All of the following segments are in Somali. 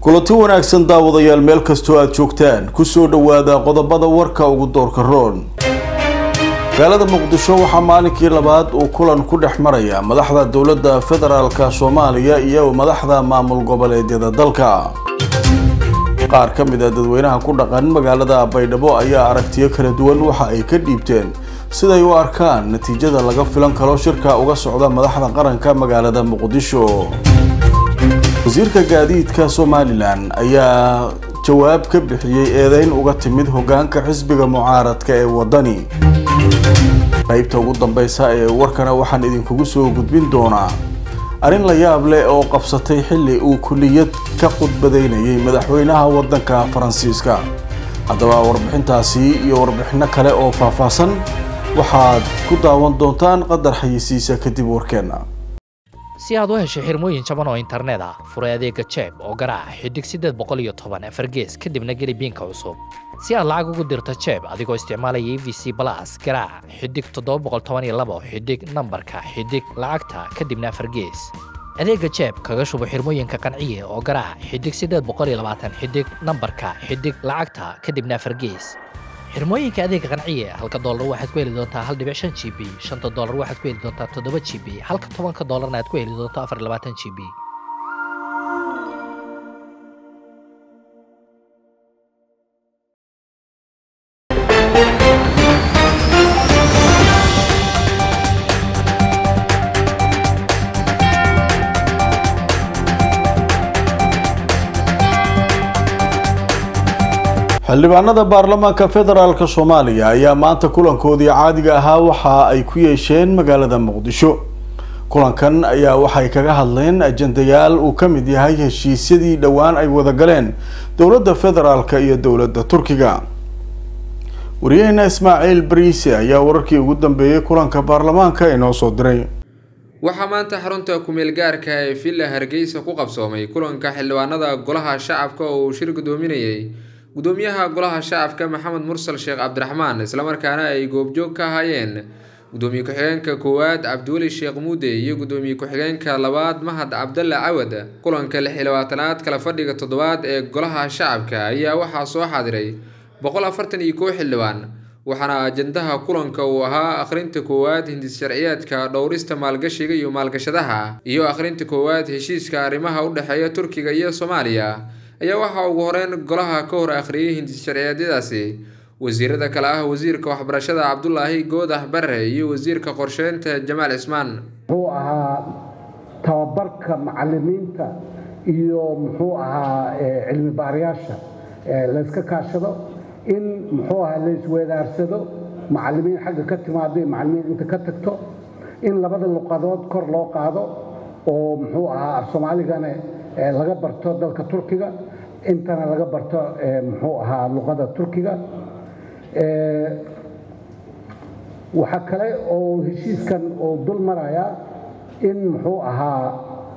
kulanti wanaagsan daawadayaal meel kastoo aad joogtaan kusoo dhowaada qodobada warka ugu doorka roon magaalada muqdisho waxaa maalinkii labaad uu kulan ku dhex maraya madaxda dowladda federaalka soomaaliya iyo madaxda maamul goboleedyada dalka qaar ka mid a dadweynaha ku dhaqan magaalada baydhabo ayaa aragtiyo kala duwan waxa ay ka dhiibteen siday u arkaan natiijada laga filan karo shirka uga socda madaxda qaranka magaalada muqdisho wasiirka gaadiidka somalilan ayaa jawaab ka bixiyey eedeyn uga timid hogaanka xisbiga mucaaradka ee wadani qaybta ugu dambeysa ee warkana waxaan idinkugu soo gudbin doonaa arrin la yaab leh oo qabsatay xilli uu kuliyad ka khudbadeynayay madaxweynaha waddanka faransiiska haddaba warbixintaasi iyo warbixino kale oo faahfaahsan waxaad ku daawan doontaan qadar xayisiisa kadib warkeenna si aad u hesho xirmooyin jaban oo internet ah furay adeega jeeb oo garaaca xidig siddeed boqol iyo toban afar gees kadibna geli biinka cusub si aad lacag ugu dirto jeeb adigoo isticmaalaya e v c balas garaaca xidig toddoba boqol toban iyo labo xidig nambarka xidig lacagta kadibna afar gees adeega jeeb kaga shubo xirmooyinka qanciye oo garaaca xidig siddeed boqol iyo labaatan xidig nambarka xidig lacagta kadibna afar gees xirmooyinka adeega qanciye halka doolar waxaad ku heli doontaa hal dhibic shan g b shanta doolar waxaad ku heli doontaa toddoba g b halka tobanka doolarna aad ku heli doonto afar labaatan g b xildhibaanada baarlamaanka federaalk soomaaliya ayaa maanta kulankoodii caadiga ahaa waxa ay ku yeesheen magaalada muqdisho kulankan ayaa waxay kaga hadleen ajendayaal uu ka mid yahay heshiisyadii dhowaan ay wada galeen dowladda federaalk iyo dowladda turkiga wariyaheena ismaaciil bariise ayaa wararkii ugu dambeeyey kulanka baarlamaanka inoo soo diray waxaa maanta xarunta kumeel gaarka ee villa hargeysa ku qabsoomay kulanka xildhibaanada golaha shacabka oo uu shir gudoominayay gudoomiyaha golaha shacabka maxamed mursal sheekh cabdiraxmaan islamarkaana ay goobjoog ka ahaayeen gudoomiye ku-xigeenka koowaad cabdiweli sheekh muude iyo gudoomiye ku-xigeenka labaad mahad cabdalle cawad kulanka lix iyo labaatanaad kala fadhiga toddobaad ee golaha shacabka ayaa waxaa soo xaadiray boqol afartan iyo kow xildhibaan waxaana ajandaha kulanka uu ahaa akhrinta koowaad hindis sharciyeedka dhowrista maalgashiga iyo maalgashadaha iyo akhrinta koowaad heshiiska arrimaha u dhexeeya turkiga iyo soomaaliya ayaa waxaa ugu horeyn golaha ka hor akhriyay hindis sharciyeedyadaasi wasiirada kale ah wasiirka waxbarashada cabdulaahi goodah bare iyo wasiirka qorsheynta jamaal cismaan muxuu ahaa tababarka macalimiinta iyo muxuu ahaa cilmi baarayaasha layska kaashado in muxuu ahaa laysweedaarsado macalimiin xagga ka timaado iyo macalimiin inta ka tagto in labada luqadood kor loo qaado oo muxuu ahaa af soomaaligana laga barto dalka turkiga intana laga barto muxuu ahaa luqada turkiga waxaa kale oo heshiiskan oo dul maraya in muxuu ahaa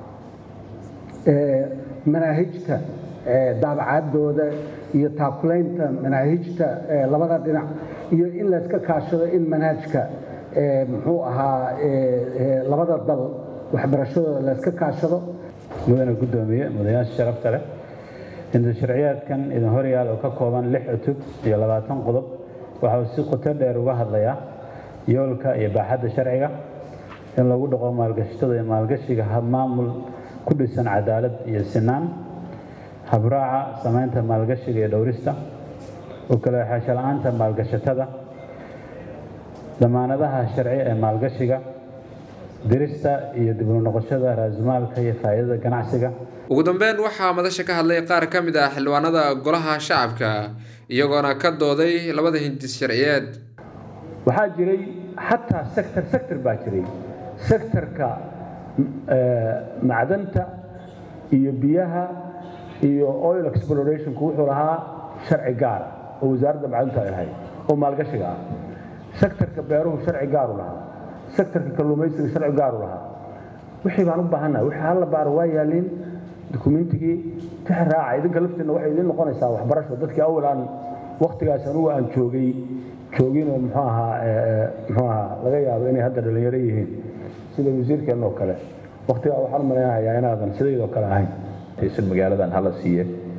manaahijta daabacaadooda iyo taakulaynta manaahijta labada dhinac iyo in layska kaashado in manhajka muxuu ahaa labada dal waxbarashadooda layska kaashado mudane guddoomiye mudanayaasha sharafta leh hinda sharciyaadkan idin horyaal oo ka kooban lix cutub iyo labaatan qodob waxa uu si qoto dheer uga hadlayaa yoolka iyo baaxadda sharciga in lagu dhaqo maalgashatada iyo maalgashiga maamul ku dhisan cadaalad iyo sinaan habraaca samaynta maalgashiga iyo dhowrista oo kale xeesho la-aanta maalgashatada damaanadaha sharci ee maalgashiga dirista iyo dib u noqoshada raasmaalka iyo faa'iidada ganacsiga ugu dambeyn waxaa madasha ka hadlay qaar ka mid ah xildhibaanada golaha shacabka iyagoona ka dooday labada hindis sharciyeed waxaa jiray xataa sector sector baa jiray sectorka macdanta iyo biyaha iyo oil explorationku wuxuu lahaa sharci gaar oo wasaaradda macdanta ay lahayd oo maalgashiga ah sectorka beeruhu sharci gaaru lahaa sectorka kalluumaysiga sharci gaaru lahaa wixii baan u baahannahay wixii halla baaro waa yaaliin dukumentigii tix raaca idinka laftiinna waxay idiin noqonaysaa waxbarasho dadkii awal aan waktigaas anugu aan joogay jooginoo muxuu ahaa muxuu ahaa laga yaabo inay hadda dhalinyaro yihiin sida wasiirkeenna oo kale waktigaa waxaan malaynayaa inaadan sidaydoo kale ahayn taysan magaaladan hala siiye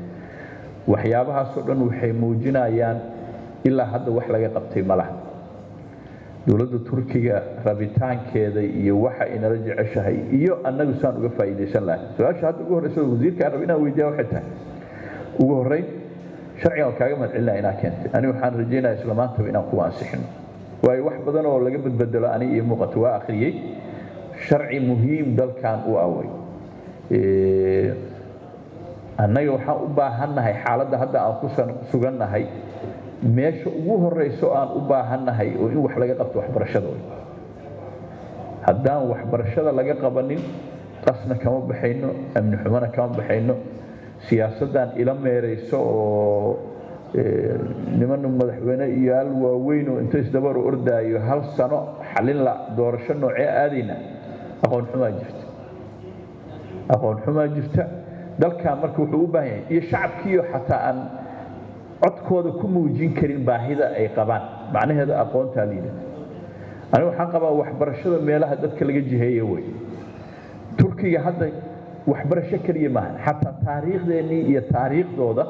waxyaabahaasoo dhan waxay muujinayaan ilaa hadda wax laga qabtay ma laha dowladda turkiga rabitaankeeda iyo waxa inala jeceshahay iyo annagu saan uga faa'iidaysan lahay su-aasha hadda ugu horreysa wasiirka aan rab inaan weydiiya waxay tahay ugu horreyn sharcigan waan kaaga mahadcelinaya inaa keentay ani waxaan rajaynaya isla maantaba inaan kuwa ansixino waayo wax badan oo laga badbedelo ani iyo muuqato waa akhriyey sharci muhiim dalkan u away annaga waxaan u baahannahay xaaladda hadda aan ku sugannahay meesha ugu horeyso aan u baahannahay oo in wax laga qabto waxbarashada way haddaan waxbarashada laga qabanin qasna kama baxayno amni xumana kama baxayno siyaasaddan ila meerayso oo niman madaxweyne iyo al waaweyn oo inta isdabar ordaayo hal sano xalin la doorasho noocee aadayna aqoon xumaa jirta aqoon xumaa jirta dalkan marka wuxuu u baahan yahay iyo shacabkiiyo xataa aan codkooda ku muujin karin baahida ay qabaan macnaheeda aqoontaa liidata aniga waxaan qabaa waxbarashada meelaha dadka laga jiheeya wey turkiga hadda waxbarasho keliya maaha xataa taariikhdeennii iyo taariikhdooda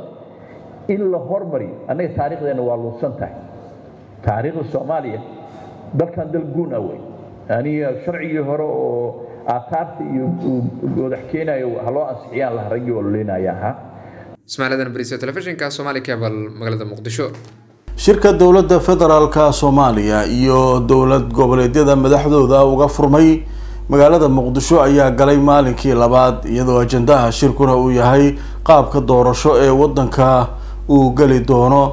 in la hormariyo annaga taariikhdeenna waa luusan tahay taariikhda soomaaliya dalkan dal guun ah wey aniga sharcigii hore oo aataarta iyo goodax keenayo ha loo ansixiyaan laha raggii ololeynaya ahaa ismaaciil bariso telefishinka somali cable magaalada muqdisho shirka dowladda federaalka soomaaliya iyo dowlad goboleedyada madaxdooda uga furmay magaalada muqdisho ayaa galay maalinkii labaad iyadoo ajandaha shirkuna uu yahay qaabka doorasho ee wadanka uu geli doono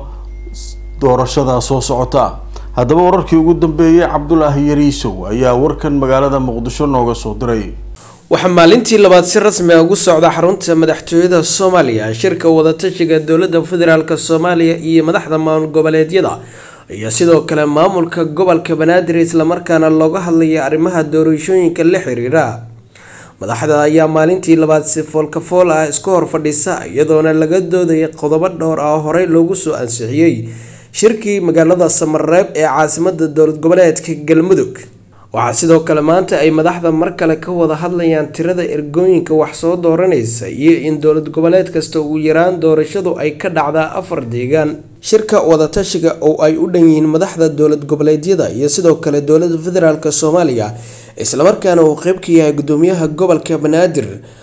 doorashada soo socota haddaba wararkii ugu dambeeyey cabdulaahi yariisow ayaa warkan magaalada muqdisho nooga soo diray waxaa maalintii labaad si rasmi ah ugu socda xarunta madaxtooyada soomaaliya shirka wadatashiga dowladda federaalk soomaaliya iyo madaxda maamul goboleedyada iyo sidoo kale maamulka gobolka banaadir islamarkaana looga hadlaya arrimaha doorashooyinka la xiriira madaxda ayaa maalintii labaad si foolkafool ah isku hor fadhisa iyadoona laga doodaya qodobo dhowr ah horey loogu soo ansixiyey shirkii magaalada samareeb ee caasimada dowlad goboleedka galmudug waxaa sidoo kale maanta ay madaxda mar kale ka wada hadlayaan tirada ergooyinka wax soo dooranaysa iyo in dowlad goboleed kasta ugu yaraan doorashadu ay ka dhacdaa afar deegaan shirka wadatashiga oo ay u dhan yihiin madaxda dowlad goboleedyada iyo sidoo kale dowlada federaalk soomaaliya islamarkaana uu qeyb ka yahay gudoomiyaha gobolka banaadir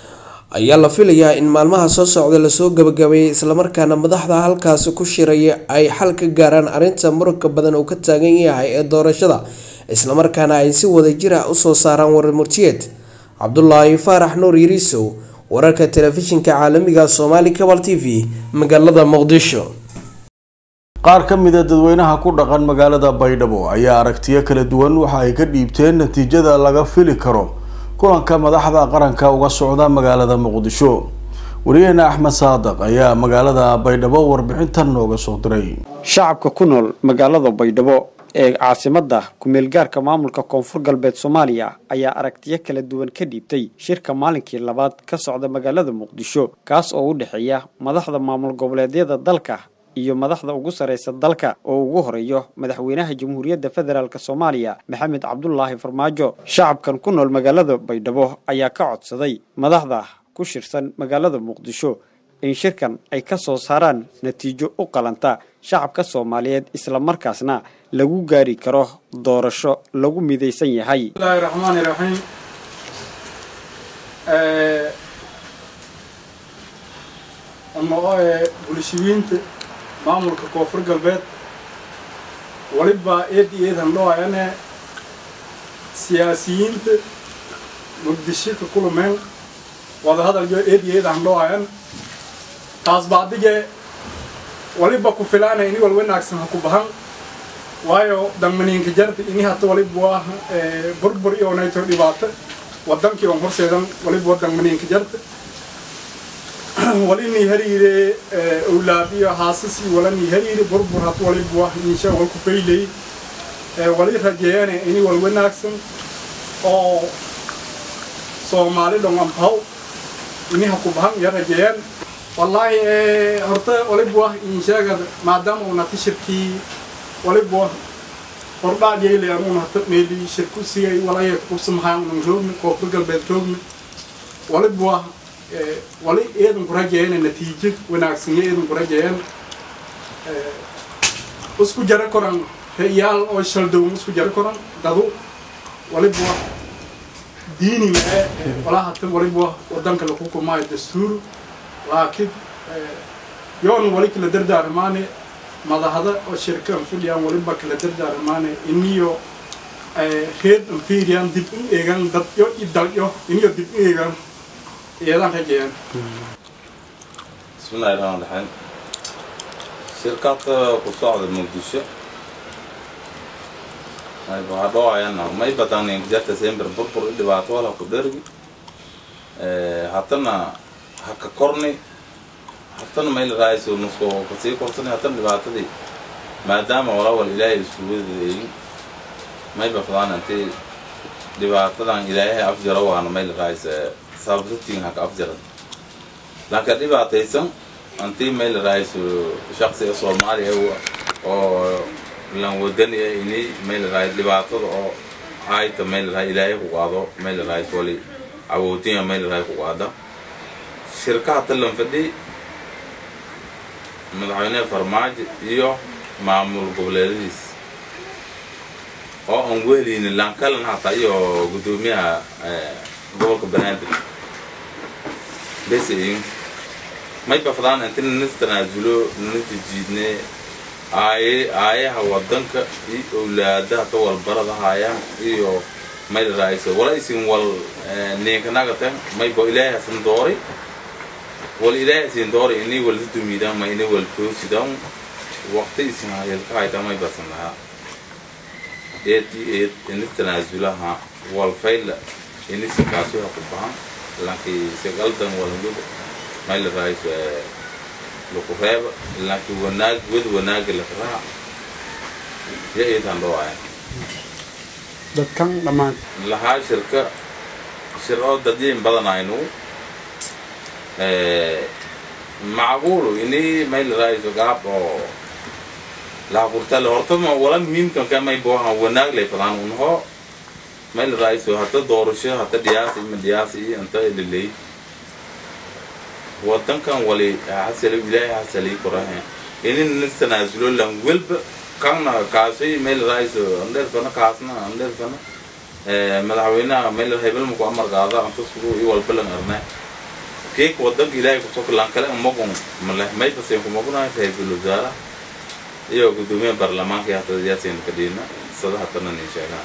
ayaa la filayaa in maalmaha soo socda lasoo gabagabeeyay islamarkaana madaxda halkaasi ku shiraya ay xal ka gaaraan arrinta muranka badan uu ka taagan yahay ee doorashada islamarkaana ay si wadajir ah usoo saaraan warmurtiyeed cabdulaahi faarax nuur yariisow wararka telefishinka caalamiga somaali cabal t v magaalada muqdisho qaar ka mida dadweynaha ku dhaqan magaalada baydhabo ayaa aragtiyo kala duwan waxa ay ka dhiibteen natiijada laga fili karo kulanka madaxda qaranka uga socda magaalada muqdisho wariyaheena axmed saadiq ayaa magaalada baydhabo warbixintan nooga soo diray shacabka ku nool magaalada baydhabo ee caasimada ku-meelgaarka maamulka koonfur galbeed soomaaliya ayaa aragtiyo kala duwan ka dhiibtay shirka maalinkii labaad ka socda magaalada muqdisho kaas oo u dhexeeya madaxda maamul goboleedyada dalka iyo madaxda ugu sarreysa dalka oo ugu horeeyo madaxweynaha jamhuuriyadda federaalk soomaaliya maxamed cabdulaahi farmaajo shacabkan ku nool magaalada baydhabo ayaa ka codsaday madaxda ku shirsan magaalada muqdisho in shirkan ay ka soo saaraan natiijo u qalanta shacabka soomaaliyeed islamarkaasna lagu gaari karo doorasho lagu midaysan yahay bismillahi raxmaani raxiim bulshiyiinta maamulka koonfur galbeed waliba eed iyo eed handhoayane siyaasiyiinta muqdisho ka kulumeen wadahadalyo eed iyo eed handhoayan taas bacdige waliba ku filaana ini wal wanaagsan ha ku bahan waayo dangmaniinka jarta ini hata waliba waa burbur iyo nayto dhibaato wadankii on horseedan waliba waa dangmaniinka jarta walini hariire awlaadiyo haasasi walani hariire burbur hat waliba waa insha wal ku faylay wali rajeeyane ini wal wanaagsan oo soomaali dhong ampaw ini ha ku bahan ya rajeeyaan wallaahi horta waliba waa inshaagad maadaama uuna tishirkii waliba hordhaa jeyle anuuna hata meeli shirku sigay walaya kubsamahaan unan roogni koonfur galbeed roogni waliba waa wali eedan ku rajeeyana natiijad wanaagsan eedan ku rajeeyan isku jara koran reyaal oo shaldown isku jara koran dadu waliba diiniga ee walaa hata waliba wadanka lagu kumaayo dastuur laakiin yoon wali kala dardaarmaane madahada oo shirkan fidhiyaan waliba kala dardaarmaane iniyo reed anfiiriyaan dib u eegan dadyo i dalyo iniyo dib u eegan iyadaan rajeeyaan bismillahi raxmaan raxiim shirkadka ku socda muqdisho waxaa dhowayana may badan jarta sember burbur i dhibaato wala ku dhergi hatana haka korni hatana may la raayso nusko kasii korsani hatana dhibaatadii maadaama walawal ilaahay isku wadadeeyin may bafdaan intii dhibaatadan ilaahay afjaro waana may la raaysa sababtatiin haka afjaran laakiin dhibaataysan antii may la raayso shaqsiga soomaaliya oo lan wadani ah ini may la raayo dhibaatada oo ayta may la raayo ilaahay ku qaado may la raayo wali awoodinya may la raayo ku qaada shirkaha talan fadhi madaxweyne farmaajo iyo maamul goboleedadiis oo aan weheleynin lankalan hataa iyo guddoomiyaha gobolka banaadir besayin may bafdaan inti nanis tanaazulo nanis jiidne aaye aayaha wadanka iyo owlaadaha ka walbarada haayaan iyo may la raayso wala isin wal niinkanagatan may bo ilaahay hasan dooray wal ilaahay hasin dooray inay wal dumiidaan ma inay wal toosidan waqti isin hayelka hayta may basan lahaa eed eed inis tanaazulaha wal fayla inis kaasuha ku bahan laakiin segaldan walangud may la raayso laku reeba laakiin wanaag wad wanaaga laka raac ya eetaan dhowaayan dadkan dhammaan lahaa shirka shir oo dadyayn badanaynu macquulu ini may la raayso gaab oo laha kurtale hortama wala muhiimkan ka may boohan wanaag lay fadaan unho may la raayso hata doorasho hata dhiyaasi ima dhiyaasi iyo inta liley wadankan wali hasali ilaahay hasali kurahe inin nis tanaasulo lan welba kanna kaasay meel raayso andheer fana kaasna andheer fana madaxweynaha meel hebel muku amar qaada antasku i walba lan arna keek wadanka ilaahay kusoo lan kale magun maleh may baseen ku maguna ra'iisul wasaara iyo gudoomiyaha baarlamaanka hata yaasin kadina sada hatana nin sheegaa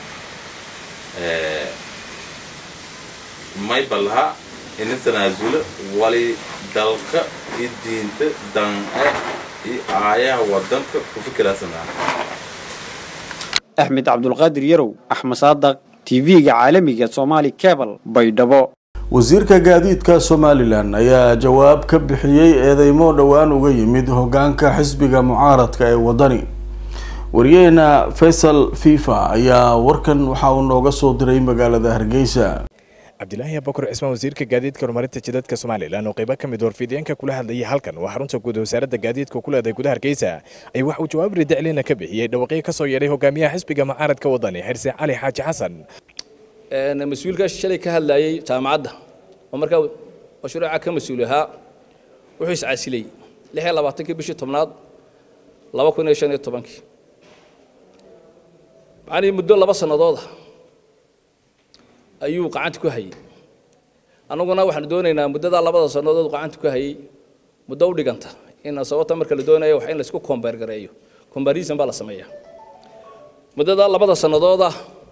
may balaha ina tanaasulo wali dalka iyo diinta dan-e iyo aayaha wadanka ku fikiraasanaa axmed cabdulqaadir yarow axmed saadaq tv-ga caalamiga somaali cebal baydhabo wasiirka gaadiidka somalilan ayaa jawaab ka bixiyey eedeymo dhowaan uga yimid hogaanka xisbiga mucaaradka ee wadani wariyaheena faysal fifa ayaa warkan waxa uu nooga soo diray magaalada hargeysa cabdilaahi abakar cismaan wasiirka gaadiidka horumarinta jidadka somalilan oo qaybo ka mid warfideenka kula hadlayay halkan waa xarunta guud wasaaradda gaadiidka ku leedahay gudaha hargeysa ay wax uu jawaab ridiclina ka bixiyey dhawaqyo ka soo yeedhay hogaamiyaha xisbiga mucaaradka wadani xirse cali xaaji xasan mas-uulka shalay ka hadlayay jaamacadda oo markaa mashruuca ka mas-uul ahaa wuxuu iscasilay lix iyo labaatankii bishii tobnaad laba kun iyo shan iyo tobankii macnihii muddo laba sannadooda ayuu qacanta ku hayay annaguna waxaanu doonaynaa muddadaa labada sannadood qacanta ku hayay muddo u dhiganta in sababta marka la doonayo wax in laisku kombeer gareeyo comparison baa la sameeyaa muddadaa labada sannadooda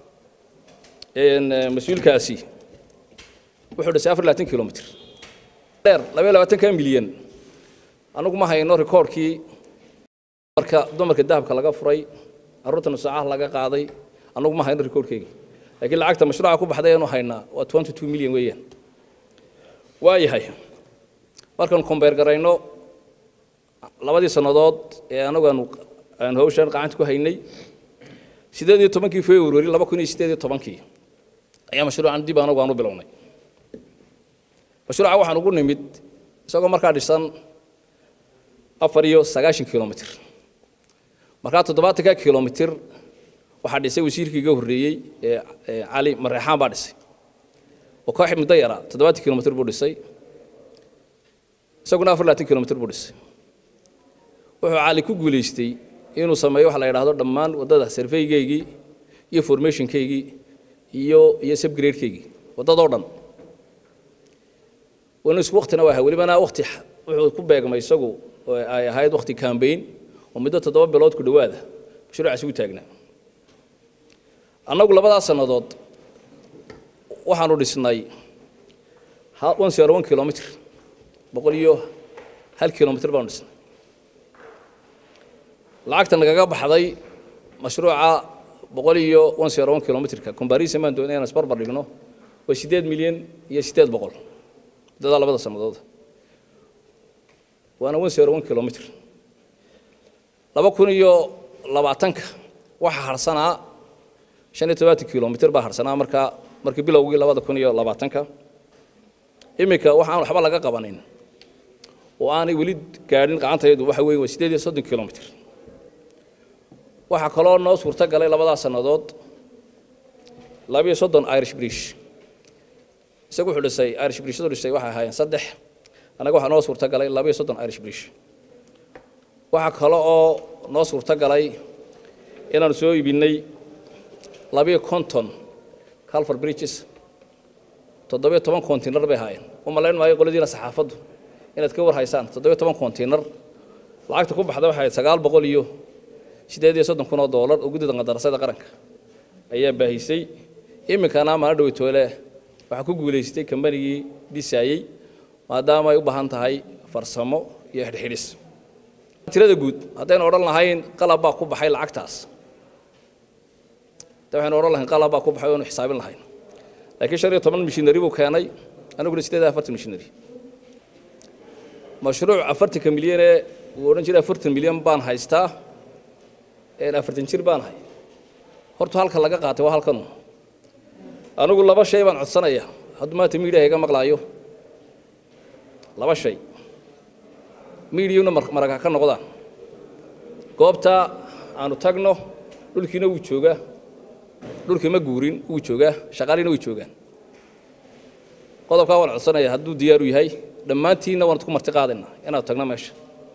mas-uulkaasi wuxuu dhisay afar labaatan kilomitr dheer labaiyo labaatanka milyan anagu ma hayno rikoorkii dumarka dumarka dahabka laga furay carruurta nusaacaha laga qaaday anagu ma hayno rikoorkeyga laakiin lacagta mashruuca ku baxday aynu haynaa waa twenty two milyan weeyaan waayahay markaanu kombeer garayno labadii sannadood ee anagu aanu aanu hawshan qacanta ku haynay sideed iyo tobankii february laba kun iyo sideed iyo tobankii ayaa mashruucan dib anagu aan u bilownay mashruuca waxaan ugu nimid isagoo markaa dhisan afar iyo sagaashan kilomitr markaa toddobaatanka kilomitr waxaa dhisay wasiirkii iga horreeyey ee cali mareexaan baa dhisay oo koox muddo yara toddobaatan kilomitr buu dhisay isaguna afar labaatan kilomitr buu dhisay wuxuu cali ku guulaystay inuu sameeyo waxa la yidhaahdo dhammaan waddada surveygeygii iyo formationkeygii iyo iyo subgradekeygii waddadoo dhan wana isku waktina waa ahaa welibana wakti wuxuu ku beegmay isagu oo ay ahayd wakti cambaign oo muddo toddoba bilood ku dhowaada mashruucaasi u taagnaa annagu labadaas sannadood waxaanu dhisnay one zero one kilomitr boqol iyo hal kilomitr baanu dhisnay lacagta nagaga baxday mashruuca boqol iyo one zero one kilomitrka comparison baan doonay inaan isbarbar dhigno waa siddeed milyan iyo siddeed boqol muddadaa labada sannadood waana one zero one kilomitr laba kun iyo labaatanka waxaa harsanaa shan iyo tobanka kilomitr baa harsanaa markaa markii bilowgii labada kun iyo labaatanka iminka waxaan waxba laga qabanin oo aanay weli gaadhin gacantaydu waxa weeye waa siddeed iyo soddon kilomitr waxaa kaloo noo suurto galay labadaas sannadood labiyo soddon irish brish isagu wuxuu dhisay irish brishadu dhisay waxay ahaayeen saddex annaga waxaa noo suurto galay labiyo soddon irish brish waxaa kale oo noo suurto galay inaanu soo iibinay labiyo konton calfar bridges toddobiyo toban kontinar bay ahaayeen u malayn maayo qoladiina saxaafaddu inaad ka war haysaan toddobiyo toban kontinar lacagta ku baxda waxay ahayd sagaal boqol iyo siddeed iyo soddon kun oo doolar oo guddida qadarasada qaranka ayaa baahisay iminkana maana dhoweytoole waxaa ku guulaystay kambanigii dhisaayey maadaama ay u baahan tahay farsamo iyo xidhxidhis tirada guud haddaynu odhan lahayn qalab baa ku baxay lacagtaas de waxaynu odhan lahayn qalab baa ku baxay oonu xisaabin lahayn laakiin shan iyo toban mishinari buu keenay aniguna siddeed iyo afartan mishinari mashruuc afartanka milyanee uu odhan jiray afartan milyan baan haystaa afartan jir baan ahay horta halka laga qaatay waa halkanu anigu laba shay baan codsanaya hadduu maanta miidiyaha iga maqlaayo laba shay miidiyuna maraga ka noqdaan goobta aanu tagno dhulkiina wuu joogaa dhulkii ma guurin wuu joogaa shaqaaliina way joogaan qodobkaa waan codsanaya hadduu diyaaru yahay dhammaantiinna waan isku marti qaadaynaa inaad tagno meesha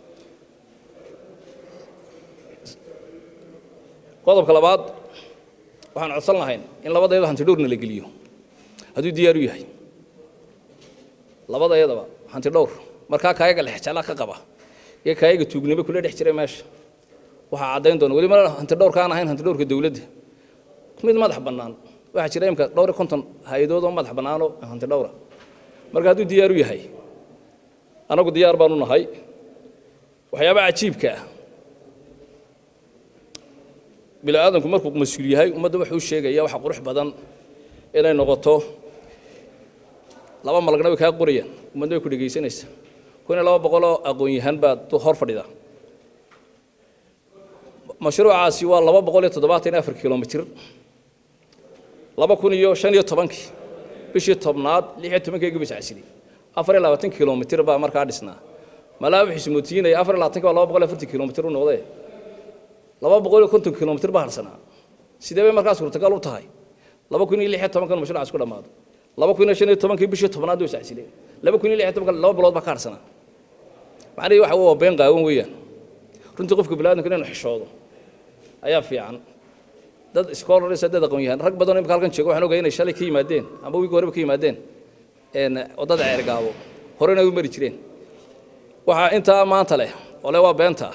qodobka labaad waxaan codsan lahayn in labadayada hanti dhowrna la geliyo hadduu diyaaru yahay labadayadaba hanti dhowr markaa kaayaga lexjeclaa ka qaba iyo kaayaga tuugnimo kula dhex jiray meesha waxaa caddayn doona weli ma hanti dhowrka aan ahayn hanti dhowrka dowladda mid madax bannaan waxaa jira imka dhowr iyo konton hay-adood oo madax bannaanoo hanti dhowra marka hadduu diyaaru yahay anagu diyaar baanu nahay waxyaabaha cajiibka ah bini aadamku markuu mas-uul yahay ummadda wuxuu sheegaya waxa qurux badan inay noqoto laba malagna way kaa qorayaan ummadna way ku dhegaysanaysa kun iyo laba boqoloo aqoon-yahan baad hor fadhida mashruucaasi waa laba boqol iyo toddobaatan iyo afar kilomitr laba kun iyo shan iyo tobankii bishii tobnaad lix iyo tobankeygii bay sacsiday afar iyo labaatan kilomitr baa markaa dhisnaa malaa wuxuu ismootiinaya afar iyo labaatanki baa laba boqol iyo afartan kilomitr u noqdee laba boqol iyo konton kilomitr baa harsanaa sidee bay markaa suurtagal u tahay laba kun iyo lix iyo tobankan mashruucaas ku dhammaado laba kun iyo shan iyo tobankii bishii tobnaad way sacsileen laba kun iyo lix iyo tobankan laba bilood baa ka harsanaa macnihii waxa waa been qaawan weeyaan runtii qofka biniaadamka inaynu xishoodo ayaa fiican dad scholars dad aqoon yahan rag badan oo imika halkan jooga waxaan ogahay inay shalay ka yimaadeen amba wiigi horeba ka yimaadeen waddada ceergaabo horena ay u mari jireen waxaa intaa maanta leh ole waa beenta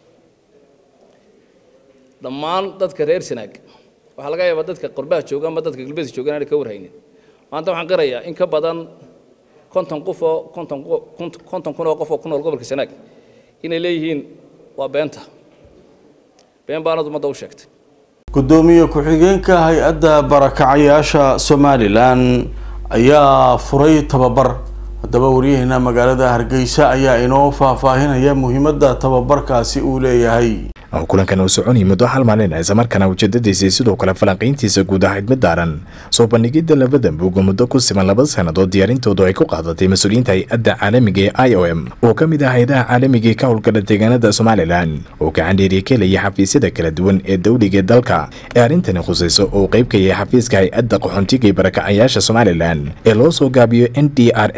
dhammaan dadka reer sanaag waxaa laga yaabaa dadka qorbaha jooga ama dadka galbeedka jooga inaanay ka warhaynin maanta waxaan qirayaa in ka badan konton qof oo konton konton kun oo qof oo ku nool gobolka sanaag inay leeyihiin waa beenta been baanad ummadda u sheegtay gudoomiye ku-xigeenka hay-adda barakacayaasha somalilan ayaa furay tababar haddaba waryaheena magaalada hargeysa ayaa inoo faahfaahinaya muhiimadda tababarkaasi uu leeyahay kulankan uu soconayay muddo hal maalin islamarkaana ujeedadiisii sidoo kale falanqayntiisa guud ahayd mid daaran soo bandhigidda labada buuga muddo ku siman laba sannadood diyaarintoodu ay ku qaadatay mas-uuliyiinta hay-adda caalamiga ee i o m oo ka mid ah hay-adaha caalamiga ee ka howlgala deegaanada somalilan oo gacan dheeriya ka helaya xafiisyada kala duwan ee dowliga ee dalka ee arrintani khusayso oo qayb ka yahay xafiiska hay-adda qaxoontiga ee barakacayaasha somalilan ee loo soo gaabiyo n d r a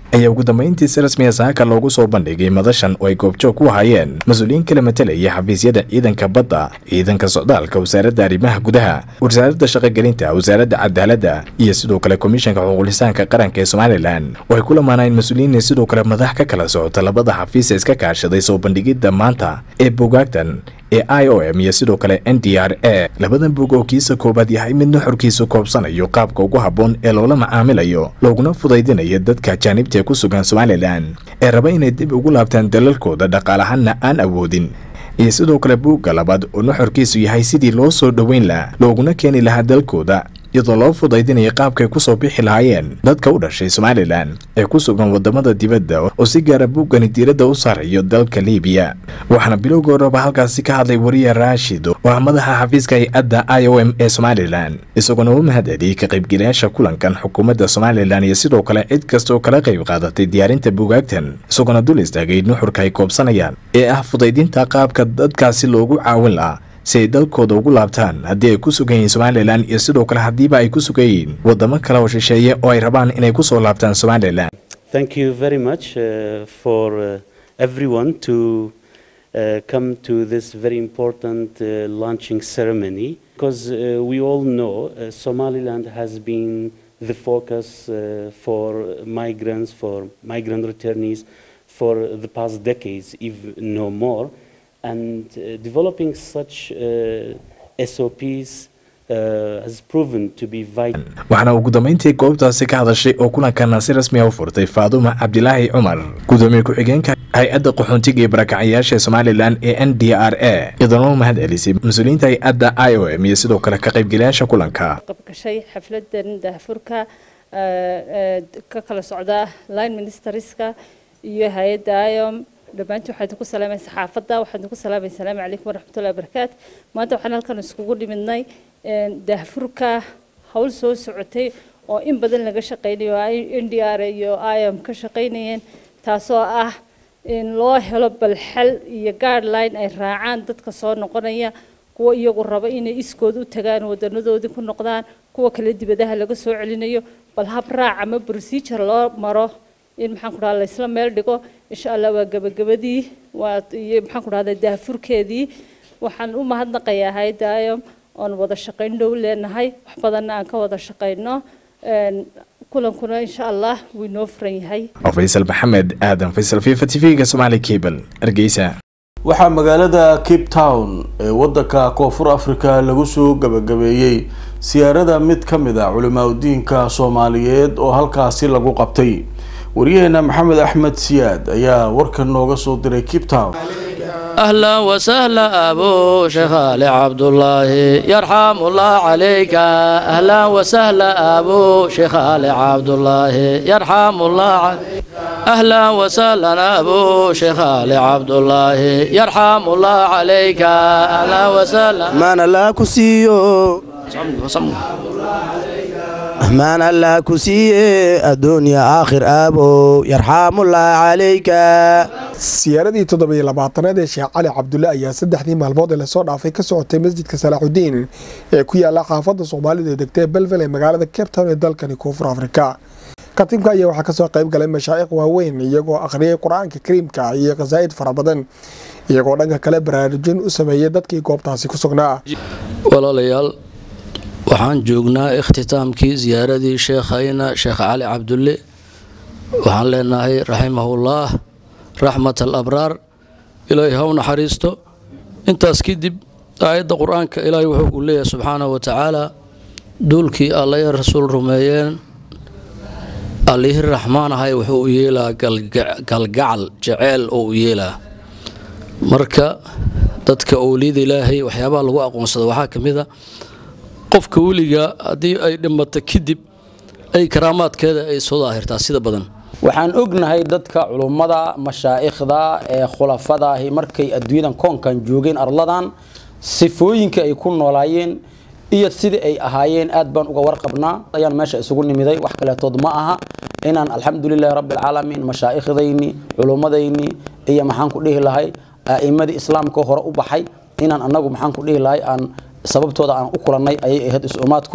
ayaa ugu dambeyntii si rasmiya saaka loogu soo bandhigay madashan oo ay goobjoog ku hayeen mas-uuliyiin kala matelaya xafiisyada ciidanka badda ciidanka socdaalka wasaaradda arrimaha gudaha wasaaradda shaqogelinta wasaaradda cadaaladda iyo sidoo kale komishanka xuquuqlisaanka qaranka ee somalilan oo ay ku lamaanayeen mas-uuliyiin sidoo kale madax ka kala socota labada xafiis ee iska kaashaday soo bandhigidda maanta ee bogaagtan ee i o m iyo sidoo kale n d r a labadan bog oo kiisa koobaad yahay mid nuxurkiisu koobsanayo qaabka ugu habboon ee loola macaamilayo looguna fudaydinayo dadka ajaanibta ee ku sugan somalilan ee raba inay dib ugu laabtaan dalalkooda dhaqaalahanna aan awoodin iyo sidoo kale buugga labaad oo nuxurkiisu yahay sidii loo soo dhoweyn laha looguna keeni lahaa dalkooda iyadoo loo fudaydinaya qaabkay ku soo bixi lahaayeen dadka u dhashay somalilan ee ku sugan wadamada dibadda oo si gaara buuggani diiradda u saarayo dalka liibiya waxaana bilowga horeba halkaasi ka hadlay wariye raashid oo ah madaxa xafiiska hay-adda i o m ee somalilan isagoona u mahad celiyey ka qaybgelayaasha kulankan xukuumadda somalilan iyo sidoo kale cid kasta oo kala qayb qaadatay diyaarinta buugaagtan isagoona dul istaagay nuxurka ay koobsanayaan ee ah fudaydinta qaabka dadkaasi loogu caawin lahaa si ay dalkooda ugu laabtaan haddii ay ku sugan yihiin somalilan iyo sidoo kale haddiiba ay ku sugan yihiin wadamo kale oo shisheeye oo ay rabaan inay ku soo laabtaan somalilan Thank you very much uh, for uh, everyone to uh, come to this very important uh, launching ceremony because uh, we all know uh, Somaliland has been the focus uh, for migrants, for migrant returnees for the past decades, if no more. And uh, developing such uh, SOPs uh, has proven to be vital. waxaana ugu dambeyntii goobtaasi ka hadashay oo kulankana si rasmi ah u furtay faaduma cabdilaahi cumar gudoomiye ku-xigeenka hay-adda qaxoontiga iyo barakacayaasha ee somalilan ee n d r a iyadoona u mahad celisay mas-uuliyiinta hay-adda i o m iyo sidoo kale ka qaybgelayaasha kulanka qabgashay xafladan daahfurka ka kala socda line ministerska iyo hay-adda iom dhammaantii waxaan idinku salaamay saxaafadda waxaan idinku salaamay asalaamu calaykum waraxmatullahi wabarakaatu maanta waxaan halkan iskugu dhimidnay daahfurka hawl soo socotay oo in badan laga shaqaynayo n d r iyo iom ka shaqaynayeen taasoo ah in loo helo balxal iyo guideline ay raacaan dadka soo noqonaya kuwa iyagu raba inay iskood u tagaan wadanadoodii ku noqdaan kuwa kale dibadaha laga soo celinayo bal hab raac ama procedure loo maro in maxaan ku dhahdaa laysla meel dhigo insha allah waa gabagabadii waa iyo maxaan ku dhahdaa daafurkeedii waxaan u mahadnaqayaa hayadda iom oon wada shaqayn dhow leenahay wax badanna aan ka wada shaqayno kulankuna insha allah wuu inoo furan yahay faysal maxamed aadan faysal fifa t v-ga somaali cable hargeysa waxaa magaalada cape town ee wadanka koonfur africa lagu soo gabagabeeyey siyaarada mid ka mid a culimaadudiinka soomaaliyeed oo halkaasi lagu qabtay waryaheena maxamed axmed siyaad ayaa warkan nooga soo diray cape town أهلا وسهلا أبو شيخ علي عبد الله يرحم الله عليك أهلا وسهلا أبو شيخ علي عبد الله يرحم الله عليك أهلا وسهلا أبو شيخ علي عبد الله يرحم الله عليك أهلا وسهلا ما أنا لا كسيو مان الله كسيه الدنيا آخر أبو يرحم الله عليك siyaaradii toddobiyo labaatanaad ee sheekh cali cabdulle ayaa saddexdii maalmood ee lasoo dhaafay ka socotay masjidka salaaxudiin ee ku yaala xaafadda soomaalida ee degta ee belvel ee magaalada cape town ee dalkani koonfur afrika katiibka ayaa waxaa kasoo qayb galay mashaaiq waaweyn iyagoo akhriyay qur-aanka kariimka iyo khasaa'id fara badan iyagoo dhanka kale baraarujin u sameeyay dadkii goobtaasi ku sugnaa walaalayaal waxaan joognaa ikhtitaamkii ziyaaradii sheekhayna sheekh cali cabdulle waxaan leenahay raximahullaah raxmat al abraar ilaahay ha u naxariisto intaas kadib aayadda qur-aanka ilaahay wuxuu ku leeyahay subxaanahu wa tacaala duulkii alla ee rasuul rumeeyeen allihii raxmaan ahay wuxuu u yeelaa galgacal jeceel oo u yeelaa marka dadka owliyada ilaahay waxyaabaha lagu aqoonsada waxaa ka mid a qofka weliga haddii ay dhimato kadib ay karaamaadkeeda ay soo daahirtaa sida badan waxaan ognahay dadka culummada mashaa'ikhda ee khulafadaahi markay adduunyadan koonkan joogeen arladan sifooyinka ay ku noolaayeen iyo sidii ay ahaayeen aad baan uga warqabnaa ayaan meesha isugu nimiday wax kaleetood ma aha inaan alxamdulilahi rabbilcaalamiin mashaaikhdayni culummadayni iyo maxaan ku dhihi lahay a'imadii islaamka hore u baxay inaan annagu maxaan ku dhihi lahay aan sababtooda aan u kulannay ayay ahayd is-umaadku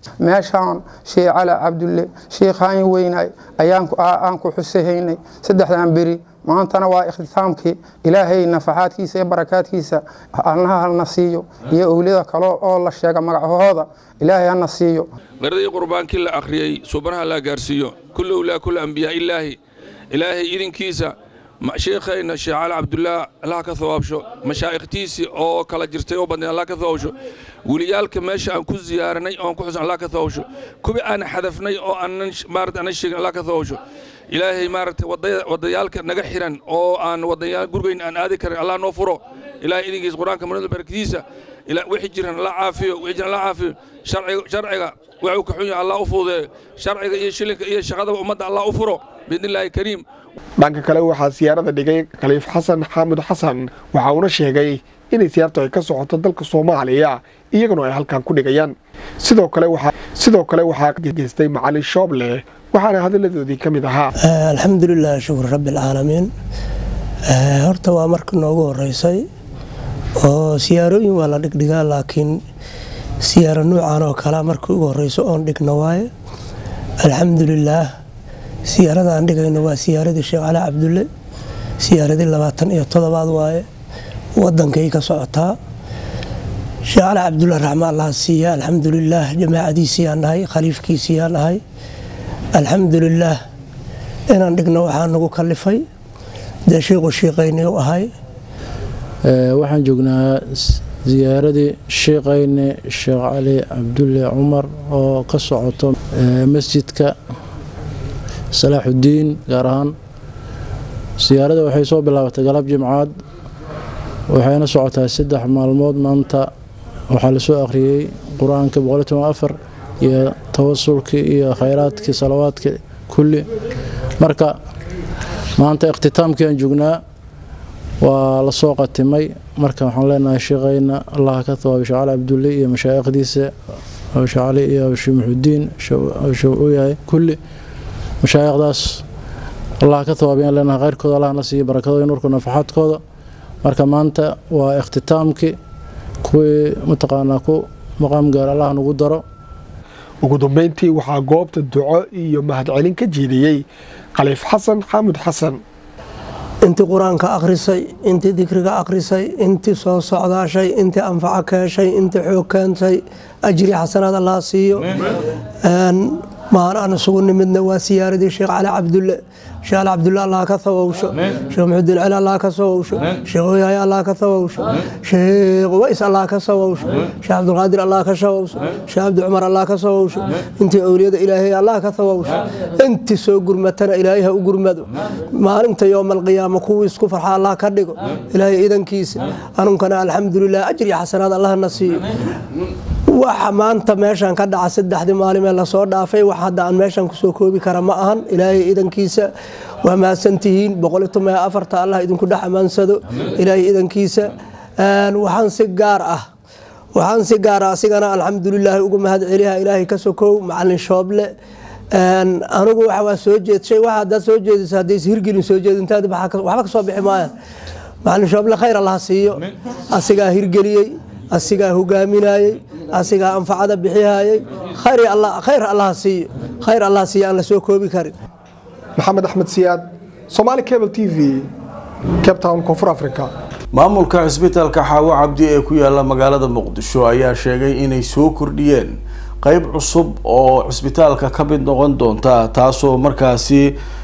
meeshaan sheekh cali cabdulle sheekhaan weynay ayaan aan ku xusahaynay saddexdan beri maantana waa ikhtitaamkii ilaahay nafaxaadkiisa iyo barakaadkiisa alnaha halna siiyo iyo owliyada kale oo la sheega magacahooda ilaahay hana siiyo qaradii qurbaankii la akhriyey suubanaha la gaarsiiyo kulli ulaa kulli ambiyaa ilaahi ilaahay idinkiisa sheekhayna sheekh cali cabdullaah allah ka hawaabsho mashaa'ikhtiisii oo kala jirtay oo badnay allah ka hawaabsho weliyaalka meesha aan ku ziyaaranay oon ku xusan allah ka hawaabsho kuwi aan xadafnay oo aanan maarata aanan sheegin allah ka hawaabsho ilaahay maaragtay wadayaalka naga xiran oo aan wadayaal gurigeyn aan aadi karin allah noo furo ilaahay idinkiisa qur-aanka manada barakadiisa wixii jiran la caafiyo wixii jiran la caafiyo sharciga wuxuu ka xun yahay allah u fududeeyo sharciga iyo shilinka iyo shaqadaba ummadda allah u furo biidnillaahi kariim dhanka kale waxaa siyaarada dhigay khaliif xasan xaamud xasan waxa uuna sheegay inay siyaartu ay ka socoto dalka soomaaliya iyaguna ay halkan ku dhigayaan sidoo kale waxaa sidoo kale waxaa geystay macalin shooble waxaana hadalladoodii ka mid ahaa alxamdulilah shukr rabbialcaalamiin horta waa marka noogu horeysay oo siyaarooyin waa la dhigdhigaa laakiin siyaaro nuucan oo kalea markii ugu horeyso oon dhigno waaye alxamdulilaah siyaarada aan dhigayno waa siyaaradii sheekh cali cabdulle siyaaradii labaatan iyo todobaad waaye wadankay ka socotaa sheekh cali cabdulle raxma allah siiya alxamdulilaah jamaacadiisiyaan nahay khaliifkiisiyaan nahay alxamdulilaah inaan dhigno waxaa nagu kalifay dee shiiqu shiiqayni u ahay waxaan joognaa ziyaaradii sheekayne sheekh cali cabdulle cumar oo ka socoto masjidka salaaxudiin gaar ahaan siyaarada waxay soo bilaabatay galab jimcaad waxayna socotaa saddex maalmood maanta waxaa lasoo akhriyey qur-aanka boqoltoafar iyo tawasulkii iyo khayraadkii salawaadkii kulli marka maanta ikhtitaamkii aan joognaa waa lasoo qatimay marka waxaan leenahay sheekayna allah ka thawaabi sheekh cali cabdulle iyo mashaa'ikhdiisa sheekh cali iyo sheekh muxudiin u yahay kulli mashaayikhdaas allah ka thawaabiyan leenahay khayrkooda allah na siiyo barakadooda nurka nafaxaadkooda marka maanta waa ikhtitaamkii kuwii mataqaanaa ku maqaam gaar allah nagu daro ugu dambeyntii waxaa goobta duco iyo mahadcelin ka jeediyey khaliif xasan xaamud xasan intii qur-aanka akhrisay intii dikriga akhrisay intii soo socdaashay intii anfaco ka heshay intii xoog keentay ajri xasanaad allah siiyo maan aan isugu nimidna waa siyaaradii sheekh cali cabdulle sheekh cali cabdulle allah ka thawowsho sheekh muxudiin cali allah ka thawowsho sheekh oyaaye allah ka thawowsho sheekh ways allah ka thawowsho sheekh cabdulqaadir allah ka thawowsho sheekh cabdi cumar allah ka thawowsho intii owliyada ilaahay allah ka thawowsho intii soo gurmatana ilaahay ha u gurmado maalinta yowmalqiyaama kuwii isku farxa allah ka dhigo ilaahay idankiisa anunkana alxamdulilah ajri xasanaad allahna siiyo waxa maanta meeshan ka dhaca saddexdii maalimee lasoo dhaafay wax hadda aan meeshan kusoo koobi kara ma ahan ilaahay idankiisa waa mahadsantihiin boqoli toban afarta allah idinku dhex amaansado ilaahay idankiisa waxaan si gaar ah waxaan si gaar ah asigana alxamdulilaahi ugu mahad celiha ilaahay ka sokow macalin shooble anigu waa soo jeedshay wax hadaad soo jeediso haddays hirgelin soo jeedintaadi waxba ka soo bixi maayaan macalin shooble khayr allaha siiyo asigaa hirgeliyey asigaa hogaaminayey asigaa anfacada bixihayey khayr allaha siiyo khayr allaha siiyo aan la soo koobi karin maxamed axmed siyaad somaali cable t v cape town koonfur africa maamulka cisbitaalka xaawo cabdi ee ku yaala magaalada muqdisho ayaa sheegay inay soo kordhiyeen qeyb cusub oo cisbitaalka ka mid noqon doonta taasoo markaasi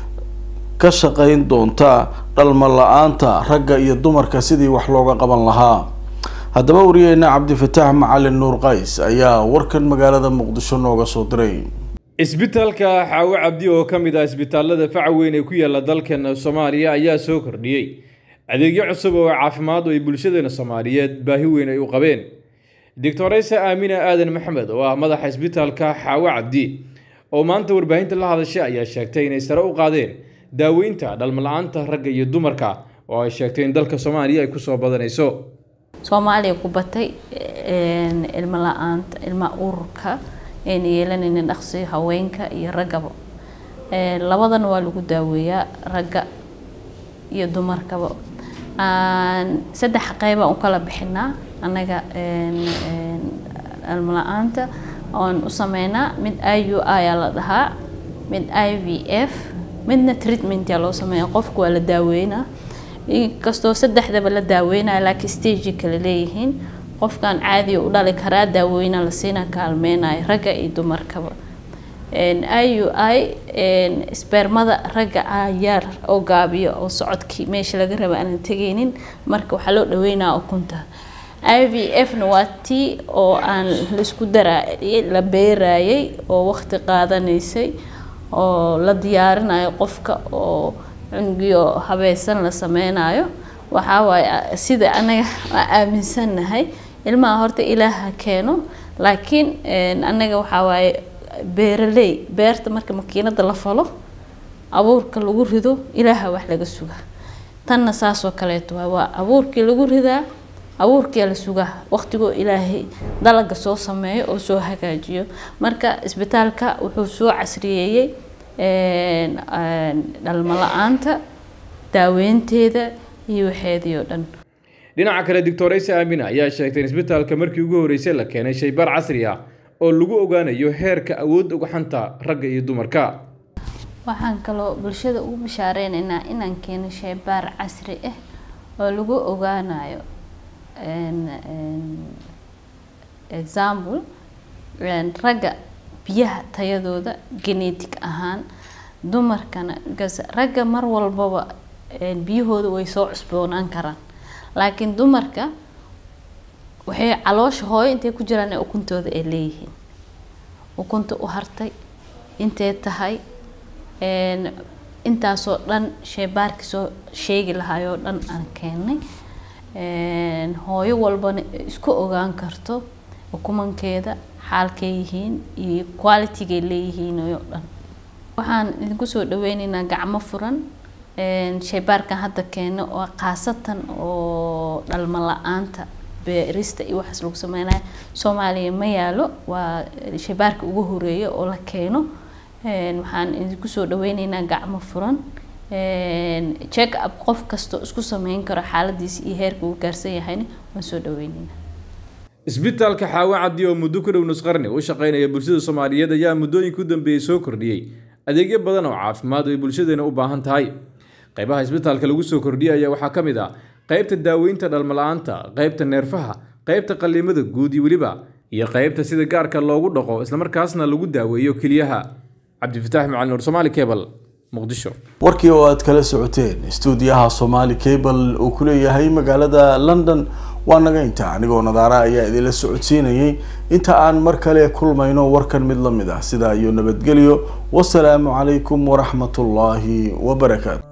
ka shaqeyn doonta dhalma la-aanta ragga iyo dumarka sidii wax looga qaban lahaa haddaba wariyeena cabdifataax macalin nuur qays ayaa warkan magaalada muqdisho nooga soo diray isbitaalka xaawo cabdi oo ka mid ah isbitaalada faca weyn ee ku yaala dalkan soomaaliya ayaa soo kordhiyey adeegyo cusub oo caafimaad oo ay bulshadeena soomaaliyeed baahi weyn ay u qabeen doctoreysa aamina aadan maxmed oo ah madaxa isbitaalka xaawo cabdi oo maanta warbaahinta la hadashay ayaa sheegtay inay sare u qaadeen daaweynta dhalmala-aanta ragga iyo dumarka oo ay sheegtay in dalka soomaaliya ay kusoo badanayso soomaaliya ku batay ilmo la-aanta ilma ururka ayna yeelanaynin dhaqsi haweenka iyo raggaba labadan waa lagu daaweeyaa ragga iyo dumarkaba saddex qeyba u kala bixinaa annaga ilmo la-aanta oon u sameynaa mid i u ayaa la dhahaa mid i v f midna treatmentaa loo sameeya qofku waa la daaweynaa inkastoo saddexdaba la daaweynaya laakiin stagei kale leeyihiin qofkan caadiga u dhali karaa daaweyna la siina kaalmeynayo ragga iyo dumarkaba i u i spermada ragga ayaar oo gaabiyo oo socodkii meesha laga raba aanan tegaynin marka waxaa loo dhaweynaa ukunta i v f na waa tii oo aan laisku daraayay la beerayay oo waqti qaadanaysay oo la diyaarinayo qofka oo cungiyo habeesan la sameynayo waxaa waaye sida anaga aaminsannahay ilmaha horta ilaaha keeno laakiin anaga waxaa waaye beeraley beerta marka makiinada la falo abuurka lagu rido ilaaha wax laga sugaa tanna saasoo kaleeto waa waa abuurkii lagu ridaa abuurkiyaa la sugaa waqtigoo ilaahay dalaga soo sameeyo oo soo hagaajiyo marka isbitaalka wuxuu soo casriyeeyey dhalmo la-aanta daaweynteeda iyo waxeedii oo dhan dhinaca kale doctor isa aamina ayaa sheegtay in isbitaalka markii ugu horreysay la keenay shaybaar casri ah oo lagu ogaanayo heerka awoodda ugaxanta ragga iyo dumarka waxaan kaloo bulshada ugu bishaareynayna inaan keeno shaybaar casri ah oo lagu ogaanayo example ragga biyaha tayadooda genetic ahaan dumarkana ragga mar walbaba biyahooda way soo cusboonaan karaan laakiin dumarka waxay caloosha hooyo intay ku jiraan ee ukuntooda ay leeyihiin ukunta u hartay intay tahay intaasoo dhan sheybaarkii soo sheegi lahaayoo dhan aan keennay hooyo walbana isku ogaan karto ukumankeeda xaalkay yihiin iyo qualitygay leeyihiin oo dhan waxaan idinku soo dhaweyneynaa gacmo furan sheybaarkan hadda keeno oo khaasatan oo dhalmo la-aanta beerista iyo waxaas lagu sameynaya soomaaliya ma yaalo waa sheybaarka ugu horeeya oo la keeno waxaan idinku soo dhaweyneynaa gacmo furan check up qof kastoo isku sameyn karo xaaladiisa iyo heerka uu gaarsan yahayna waan soo dhaweyneynaa isbitaalka xaawo cabdi oo muddo ku dhow nusqarni u shaqeynaya bulshada soomaaliyeed ayaa muddooyinka u dambeeyey soo kordhiyey adeegyo badan oo caafimaad ay bulshadeena u baahan tahay qaybaha isbitaalka lagu soo kordhiyay ayaa waxaa ka mid ah qaybta daaweynta dhalmala-aanta qaybta neerfaha qaybta qallimada guud iyo weliba iyo qaybta sida gaarka loogu dhaqo islamarkaasna lagu daaweeyo keliyaha cabdifataax macalin nur somaali cable muqdisho warkii oo aad kala socoteen istuudiyaha somaali cable uu ku leeyahay magaalada london waa naga inta anigoo nadaara ayaa idinla socodsiinayay inta aan mar kale kulmayno warkan mid la mid ah sidaa iyo nabadgelyo wasalaamu calaykum waraxmatullaahi wabarakaatu